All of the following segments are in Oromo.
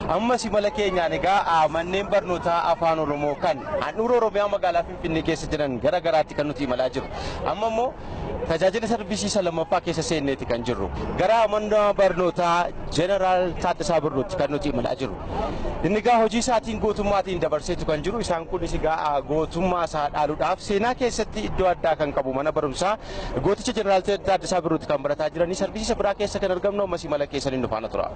ammas imala keenyaan egaa manneen barnootaa afaan oromoo kan handhuura oromiyaa magaalaa finfinnee keessa jiran gara garaatti kan nuti imalaa jiru amma immoo tajaajila sarbisiisa lammaffaa keessa seenneeti kan jirru gara mana barnootaa jeneraal Taaddasaa Birruutti kan nuti imalaa jirru inni egaa hojii isaatiin gootummaatiin dabarseetu kan jiru isaan kunis egaa gootummaa isaa dhaaluudhaaf seenaa keessatti iddoo addaa kan qabu mana barumsaa gooticha jeneraal Taaddasaa Birruutti kan barataa jiranii sarbisiisa biraa keessa kan argamnu ammas imala keessaniin dhufaana tura.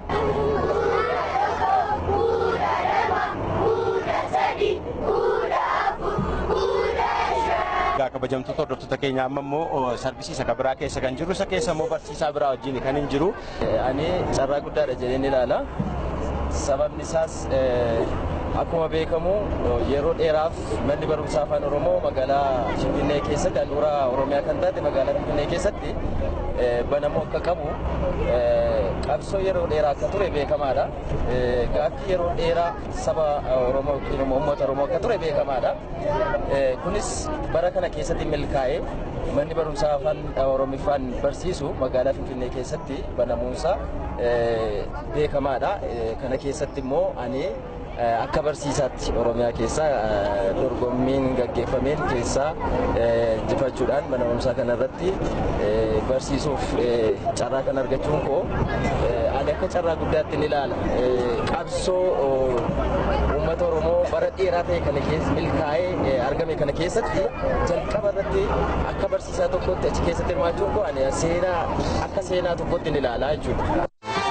Egaa kabajamtoota hordoftoota keenya amma immoo sarbisiisa kan biraa keessa kan jirru isa keessa immoo barsiisaa biraa wajjin kan hin jiru. Ani carraa guddaadha jedheen ilaala. Sababni isaas akkuma beekamu yeroo dheeraaf manni barumsaa afaan Oromoo magaalaa Finfinnee keessatti handhuura Oromiyaa kan taate magaalaa Finfinnee keessatti banamuu akka qabu qabsoo yeroo dheeraa akka ture beekamaadha. Gaaffii yeroo dheeraa saba Oromoo yookiin immoo uummata Oromoo akka ture beekamaadha. Kunis bara kana keessatti milkaa'ee manni barumsaa afaan Oromiffaan barsiisu magaalaa Finfinnee keessatti banamuunsaa beekamaadha. Kana keessatti immoo ani akka barsiisaatti Oromiyaa keessa dorgommiin gaggeeffameen keessaa injifachuudhaan mana barumsaa kanarratti barsiisuuf carraa kan argachuun koo ani akka carraa guddaatti ni ilaala. Qabsoo uummata Oromoo bara dheeraa ta'e kana keessa milkaa'ee argame kana keessatti jalqaba irratti akka barsiisaa tokkotti achi keessatti hirmaachuun koo ani seenaa akka seenaa tokkotti ni ilaala jechuudha.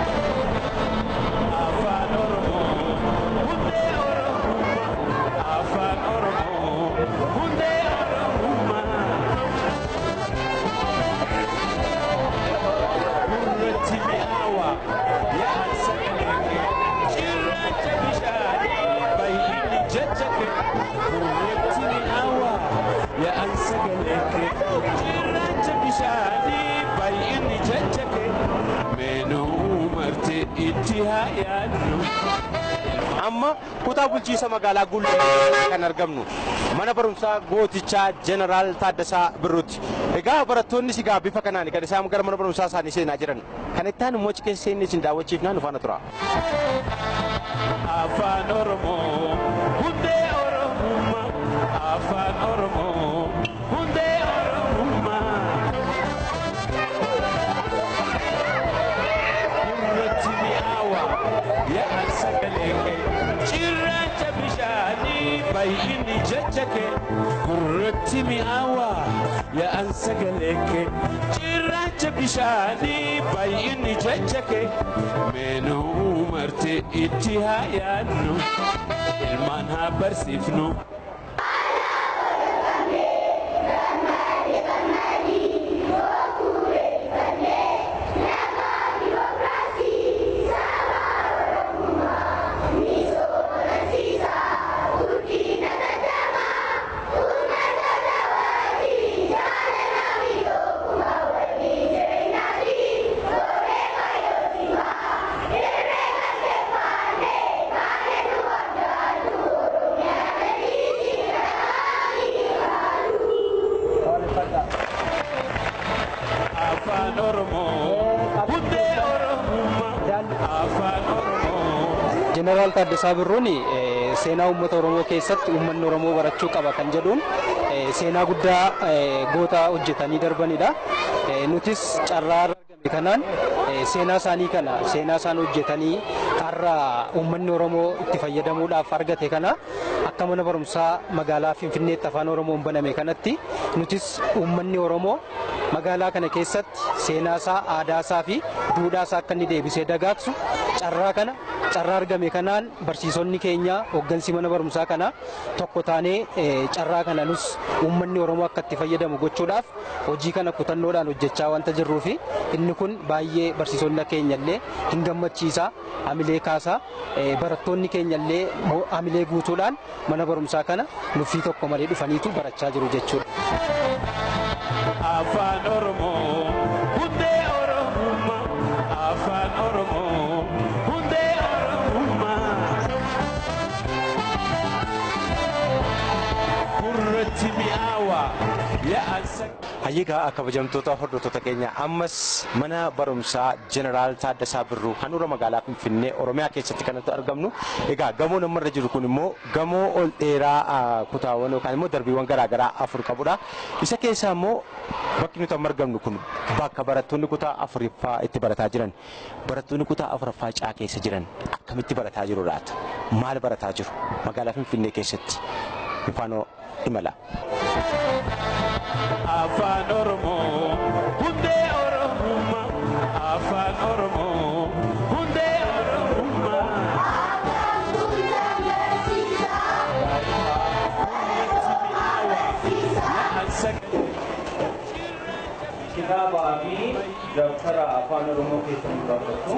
amma kutaa bulchiisa magaalaa Gullee kan argamnu mana barumsaa gootichaa jeneraal Taaddasaa Birruutti. Egaa barattoonni sigaa bifa kanaan kan isaan gara mana barumsaa isaanii seenaa jiran kan itti aanu immoo keessa seenni isin daawwachiifnaan dhufaana tura. Afaan Oromoo hundee Oromummaa Afaan Oromoo hundee Oromummaa. Gurratti mi'aawa yaa'an sagalee kee cirracha bishaanii baay'inni jecha kee gurratti mi'aawa yaa'an sagalee kee cirracha bishaanii baay'inni jecha kee meenuu marte itti haa yaadnu ilmaan haa barsiifnu. Afaan Oromoo hundee Oromummaa Afaan Oromoo. Jeneraal Taaddasaa Birruun seenaa uummata Oromoo keessatti uummanni Oromoo barachuu qaba kan jedhuun seenaa guddaa goota hojjetanii darbanidha. Nutis carraa argame kanaan seenaa isaanii kana seenaa isaan hojjetanii har'a uummanni Oromoo itti fayyadamuudhaaf argate kana akka mana barumsaa magaalaa Finfinneetti afaan Oromoon baname kanatti nutis uummanni Oromoo magaalaa kana keessatti seenaa isaa aadaa isaa fi duudhaa isaa akka inni deebisee dagaagsu carraa kana carraa argame kanaan barsiisonni keenya hooggansi mana barumsaa kana tokko taanee carraa kana nus uummanni Oromoo akka itti fayyadamu gochuudhaaf hojii kana kutannoodhaan hojjechaa wanta jirruu fi inni kun baay'ee barsiisonni keenya illee hin gammachiisa hamilee kaasaa barattoonni keenya illee hamilee guutuudhaan mana barumsaa kana nuffii tokko malee dhufaniitu barachaa jiru jechuudha. Afaan Oromoo hundee Oromummaa Afaan Oromoo hundee Oromummaa. Gurratti mi'aawa Hayyigaa kabajamtoota hordoftoota keenya ammas mana barumsaa Jeneraal Taaddasaa Birruu handhuura magaalaa Finfinnee Oromiyaa keessatti kanatti argamnu. Egaa gamoo namarra jiru kun immoo gamoo ol dheeraa kutaawwan yookaan immoo darbiiwwan garaagaraa afur qabudha. Isa keessaa immoo bakki nuti amma argamnu kun bakka barattoonni kutaa afuriffaa itti barataa jiran. Barattoonni kutaa afuraffaa caa keessa jiran akkamitti barataa jiru laata? Maal barataa jiru? Magaalaa Finfinnee keessatti. Ifaanoo imala. afaan oromoo hundee oromummaa afaan oromoo hundee oromummaa Kitaabaa fi dabtara afaan oromoo keessatti barreessu.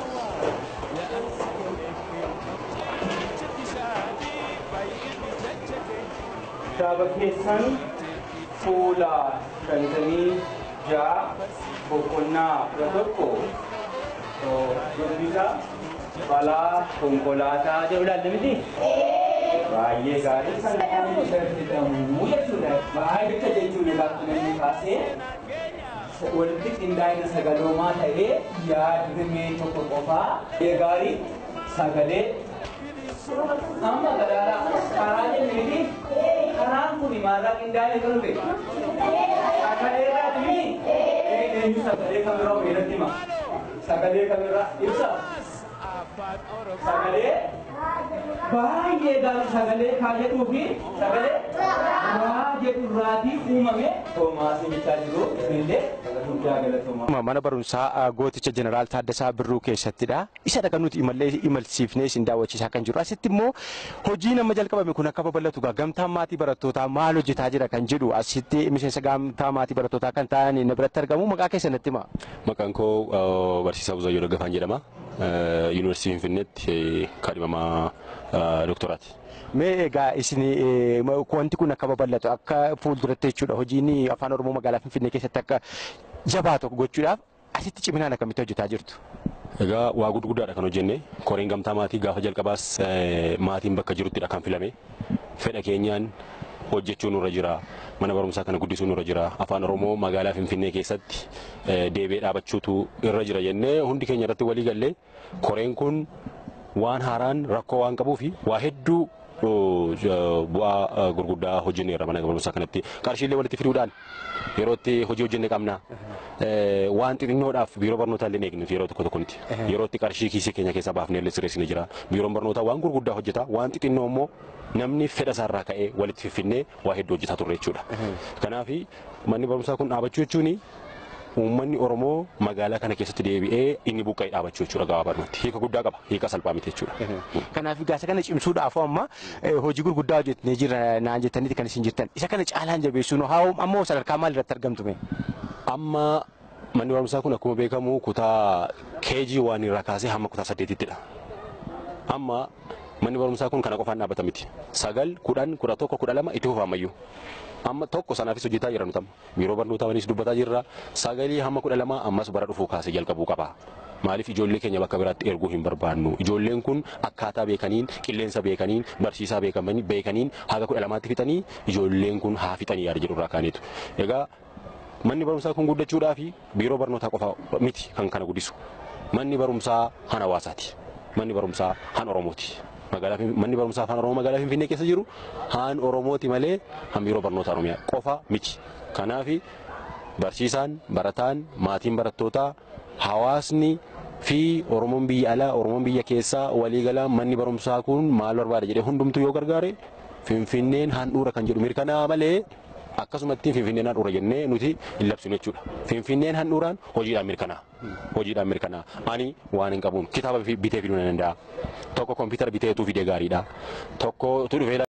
Kitaaba keessan fuula shantamii ja'a boqonnaa kudha tokko dubbisa balaa konkolaataa jedhu ilaalle miti. Baay'ee gaarii kan jedhamu jechuudha. Baay'ee jecha jechuudha gaafa namni kaasee walitti qindaa'ina sagaloomaa ta'ee yaadrimee tokko qofaa gaarii sagalee amma gadaaraa karaa jennee karaan kun maalirraa qindaa'ee kan dhufe sagalee irraati miti eenyu sagalee kamirraa ofiirratti hima sagalee kamirraa ibsa sagalee baay'ee gaarii sagalee kaa jedhuu fi sagalee waa jedhu irraatii uumame toomaasii bichaa jiru illee guddaa galatoomaa. Mana barumsaa gooticha Jeneraal Taaddasaa Birruu keessattidha. Isa kan nuti imallee imalsiifnee isin daawwachiisaa kan jiru. Asitti immoo hojii nama jalqabame kun akka babal'atu gamtaan maatii barattootaa maal hojjetaa jira kan jedhu asitti miseensa gamtaa maatii barattootaa kan ta'an na biratti argamu maqaa keessanitti hima. Maqaan koo Barsiisaa Buzayyoo Daggafaan jedhama. Yuunivarsiitii Finfinneetti kaadhimamaa doktoraati. Mee egaa isin wanti kun akka babal'atu akka fuulduratti jechuudha hojiin afaan oromoo magaalaa Finfinnee keessatti akka jabaa tokko gochuudhaaf asitti ciminaan akkamitti hojjetaa jirtu? Egaa waa guddaadha kan hojjenne koreen gamtaa maatii gaafa jalqabaas maatiin bakka jiruttidha kan filame fedha keenyaan hojjechuu nurra jira mana barumsaa kana guddisuu nurra jira afaan oromoo magaalaa finfinnee keessatti deebee dhaabachuutu irra jira jennee hundi keenya irratti walii gallee koreen kun waan haaraan rakkoo waan qabuufi waa hedduu bu'aa gurguddaa hojjenneerra mana barumsaa kanatti qarshiilee walitti fiduudhaan yeroo itti hojii hojjenne qabna waan xixinnoodhaaf biiroo barnootaa illee eegnu yeroo tokko tokkotti yeroo itti qarshii kiisii keenya keessaa baafnee illee sirreessine jira biiroon barnootaa waan gurguddaa hojjeta waan xixinnoo immoo namni fedha isaarraa ka'ee walitti fiffinnee waa hedduu hojjetaa turre jechuudha kanaaf manni barumsaa kun dhaabachuu jechuun uummanni Oromoo magaalaa kana keessatti deebi'ee inni buqqa'ee dhaabachuu jechuudha gabaabumatti hiika guddaa qaba hiika salphaa miti jechuudha. Kanaaf gaasa kana cimsuudhaaf amma hojii gurguddaa hojjetnee jira naan jettaniiti kan isin jirtan isa kana caalaan jabeessuun haa ammoo sadarkaa maal irratti argamtume? Amma manni barumsaa kun akkuma beekamu kutaa keejii waan irraa kaasee hamma kutaa saddeetittidha. Amma manni barumsaa kun kana qofaan dhaabbata miti. Sagal, kudhan, kudha tokko, kudha lama itti fufa ammayyuu. amma tokko sanaafis hojjetaa jira nutam biiroo barnootaa wanis dubbataa jirra sagalii hamma kudha lama ammas bara dhufuu kaasee jalqabuu qaba. Maaliif ijoollee keenya bakka biraatti erguu hin barbaannu ijoolleen kun akkaataa beekaniin qilleensa beekaniin barsiisaa beekaniin haga kudha lamaatti fixanii ijoolleen kun haa fixanii yaada jedhu irraa kaaneetu. Egaa manni barumsaa kun guddachuudhaa fi biiroo barnootaa qofa miti kan kana guddisu. Manni barumsaa han hawaasaati. Manni barumsaa han Oromooti. manni barumsaa afaan oromoo magaalaa finfinnee keessa jiru haan oromooti malee han biiroo barnoota oromiyaa qofa miti kanaaf barsiisaan barataan maatiin barattootaa hawaasni fi oromoon biyya alaa oromoon biyya keessaa waliigalaa manni barumsaa kun maal barbaada jedhee hundumtuu yoo gargaare finfinneen handhuura kan jedhu mirkanaa malee akkasumatti finfinneen handhuura jennee nuti hin labsinu jechuudha. Finfinneen handhuuraan hojiidhaan mirkanaa. Hojiidhaan mirkanaa. Ani waan hin qabuun kitaaba bitee fiduu nan danda'a. Tokko kompiitara biteetuu fidee gaariidha. Tokko tu dhufee